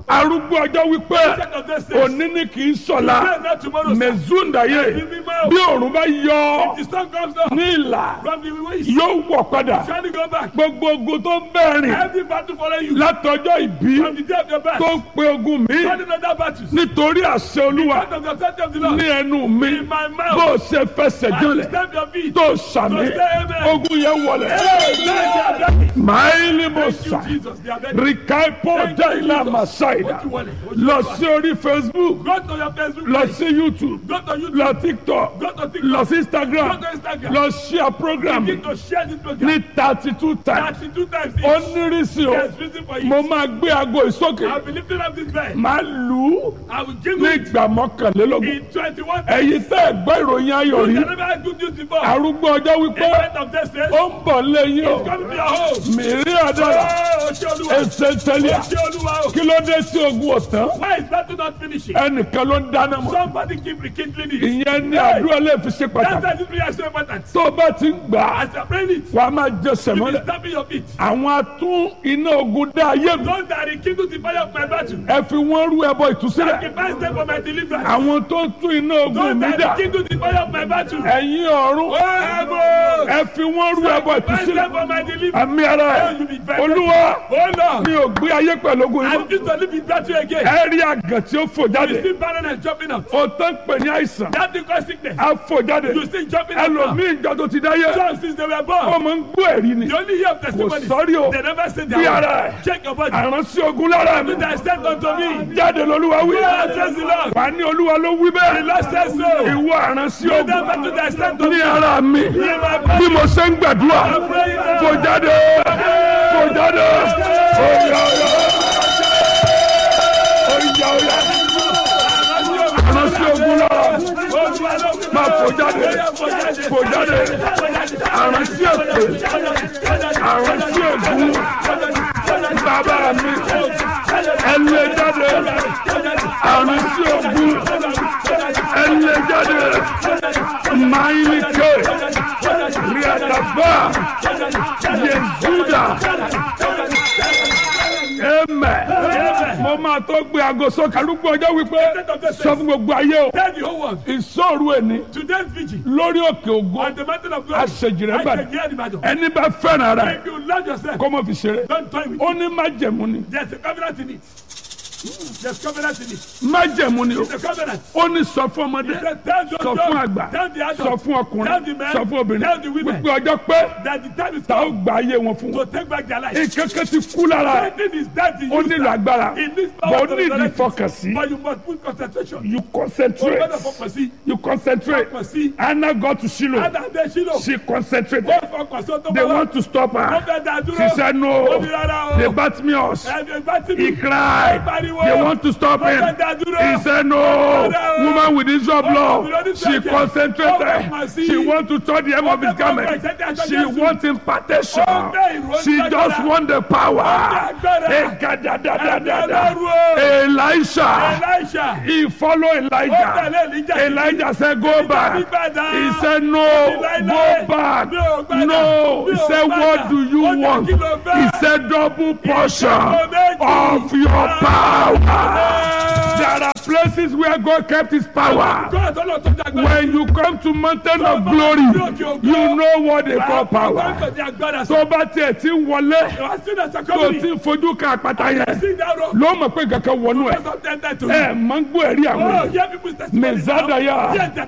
arúgbó ọjọ́ wípé Ancient of days says, òní ni kì í sọ̀la "Pray not tomorrow, sir. mẹ̀zúndàyé Ẹ̀mí mímọ́. bí òòrùn bá yọ The sun comes down ní ìlà from the west. yóò wọ̀ padà Trying to go back. gbogbo ogun tó ń bẹ̀rìn Every battle follow you. látọjọ́ ìbí From the day of your birth. tó ń pe ogun mi Running other battles. nítorí àṣẹ olúwa Out of the authority of the Lord. ní ẹnu mi In my mouth. bó o ṣe fẹsẹ̀ I will jọlẹ̀ stamp your feet. tó sàmì To say amen. ogun yẹn wọlẹ̀ Thank máìlì mo you, sà Jesus. They are ready. rìkàìpọ̀ dẹ́yìnlá màsáìdà lọ sí orí facebook Go to your Facebook lọ page. sí youtube Go to YouTube. lọ tiktok Go to TikTok. lọ sí instagram Go to Instagram. lọ share program Begin to share this program. ní thirty two times 32 times each. ó nírìsì o There's reason for mo it. máa gbé aago ìsókè I'll be lifting up this bed. máa lù ú I will give ní you ìgbà mọ́kànlélógún in 21 ẹ̀yin tẹ́ ẹ̀ gbọ́ ìròyìn ayọ̀ rí You never had good news before. arúgbó ọjọ́ wípé Event of this says, ó ń bọ̀ lẹ́yìn o come to your home. mìírí àdára Oh, ṣé Olúwa. ẹsẹ̀ tẹ́lẹ̀ Ṣé Olúwa o. kí ló dé tí ogun ọ̀tán Why is that not finishing? ẹnìkan ló ń dáná mọ́ Somebody keep rekindling it. ìyẹn ní àdúrà lè fi ṣe That's pàtàkì why this prayer is so important. tó o bá ti ń gbà á As you're praying it, wàá máa jẹ you sẹ̀mọ́lẹ̀ be stamping your feet. àwọn atún iná ogun dá ayé mi Those that rekindle the fire of my battle. ẹ fi wọ́n rú ẹbọ ìtúsílẹ̀ Sacrifice them for my deliverance. àwọn tó ń tún iná ogun Those mi that dà rekindle the fire of my battle. ẹ̀yin ọ̀run Oh, heaven. ẹ fi wọ́n rú ẹbọ Sacrifice them ìtúsílẹ̀ for my deliverance. àmì ara ẹ̀ You be very olúwa Oh, Lord. mi ò gbé ayé pẹ̀lú ogun I yìí refuse to live in battle again. ẹ rí àgàn tí ó fò You jáde see barren and jumping out. ó tán pè ní àìsàn That thing cause sickness. á fò jáde You see jumping out. now. ẹlòmíì ìjọ tó ti dáyé Some since they were born. ọmọ ń gbọ́ ẹ̀rí ni You only hear of testimonies. sorry o. They never say Bí their ara word. ẹ̀. Check your body. àránsí ogun lára mi That sent unto me. jáde lolúwa wí God says the Lord. wà ní olúwa ló wí The bẹ́ẹ̀ Lord says so. ìwọ àránsí You never ogun to that sent unto ní me. ara mi In my bí body. mo ṣe ń gbàdúrà fò jáde fò jáde oyà oyà oyà oyà àránsí ogun lára máa fò jáde fò jáde àránsí èpè àránsí ègún bàbá mi ẹlẹ jáde àránsí ogun ẹlẹ jáde máyìlíkè ríàdàbà yẹzúdà ẹmẹ mo máa tó gbé aago sókè arúgbó ọjọ́ wípé sọ fún gbogbo ayé o Tell the whole world. ìṣòro ẹni Today's vigil. lórí òkè ògo On the mountain of glory. àṣejìrẹ́ I bàdàn can hear the battle. ẹni bá fẹ́ràn ara ẹ̀ If you love yourself, kó mọ̀ fi ṣeré don't toy with ó it. ní májẹ̀mú ni There's a covenant in it. There's covenant in it. májẹ̀mú ni o It's a covenant. ó ní sọ fún ọmọdé He said, tell those sọ fún young, àgbà tell the sọ adults, fún tell ọkùnrin the men, sọ fún obìnrin tell the women wípé ọjọ́ pé that the time is ta ó come gba ayé wọn fún to wọn take back their life. nǹkan ti kú lára ẹ̀ Everything is dead in ó you. nílò sir. agbára It needs bọ̀ power ó to nílò resurrect it. ìfọkànsí But you must put concentration. you O concentrate gbọ́dọ̀ fọkàn sí. you concentrate Fọkàn sí. Anna go to Shiloh Ada de Ṣílò. she concentrated Ó fọkàn sí ọtọ́ they bọ́lá. want to stop Wọ́n her fẹ́ dá dúró. she said no Ó ní rárá o. they bat me us Ẹ̀mí bá ti he mi. cried pariwo. they want to stop Wọ́n him fẹ́ dá dúró. he said no woman with issue of blood she concentrated she want to touch the hem of his garment she want impartation she just want the power Ekadadadadada. Elisha Elisha. he follow Ó Elijah tẹ̀lé Elijah. Elijah said go back he said no go back no he said what do you want he said double portion of your power there are places where God kept his power God ọlọ́run tó dàgbà. when you come to mountain of glory you know what they call power tó bá tiẹ̀ ti ń wọlé tó ti ń fojú ka àpáta yẹn ló mọ̀ pé kankan wọnú ẹ̀ ẹ̀ máa ń gbọ́ ẹ̀rí àwọn èèyàn mẹ̀zádàyà